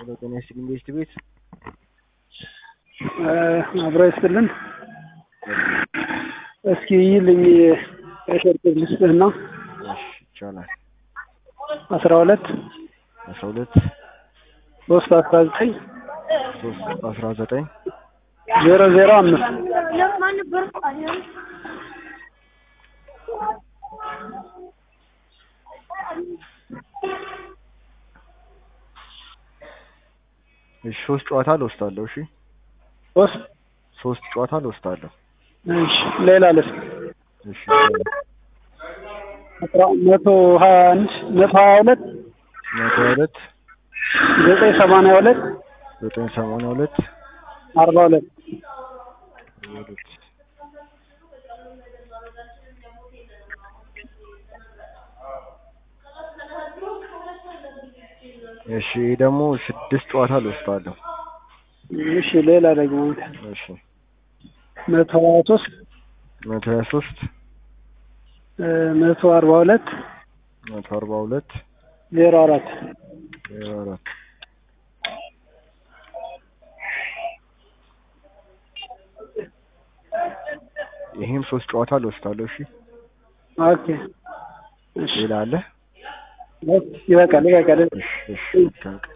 በጤና ይስጥልኝ ቤስት ቤት አብሮ ይስጥልን። እስኪ ይልኝ የሸርቅ ልስጥህና እሺ ይቻላል። አስራ ሁለት አስራ ሁለት ሶስት አስራ ዘጠኝ ሶስት አስራ ዘጠኝ ዜሮ ዜሮ አምስት እሺ ሶስት ጨዋታ ልወስዳለሁ። እሺ ሶስት ሶስት ጨዋታ ልወስዳለሁ። እሺ ሌላ ልስ እሺ ይቻላል። አስራ መቶ ሀያ አንድ መቶ ሀያ ሁለት መቶ ሀያ ሁለት ዘጠኝ ሰማንያ ሁለት ዘጠኝ ሰማንያ ሁለት አርባ ሁለት ሁለት እሺ ይሄ ደግሞ ስድስት ጨዋታ ልወስዳለሁ። እሺ ሌላ ደግሞ እሺ መቶ ሀያ ሶስት መቶ ሀያ ሶስት መቶ አርባ ሁለት መቶ አርባ ሁለት ዜሮ አራት ዜሮ አራት ይሄም ሶስት ጨዋታ ልወስዳለሁ። እሺ ኦኬ እሺ ሌላ አለ? ይበቃል ይበቃል እሺ እሺ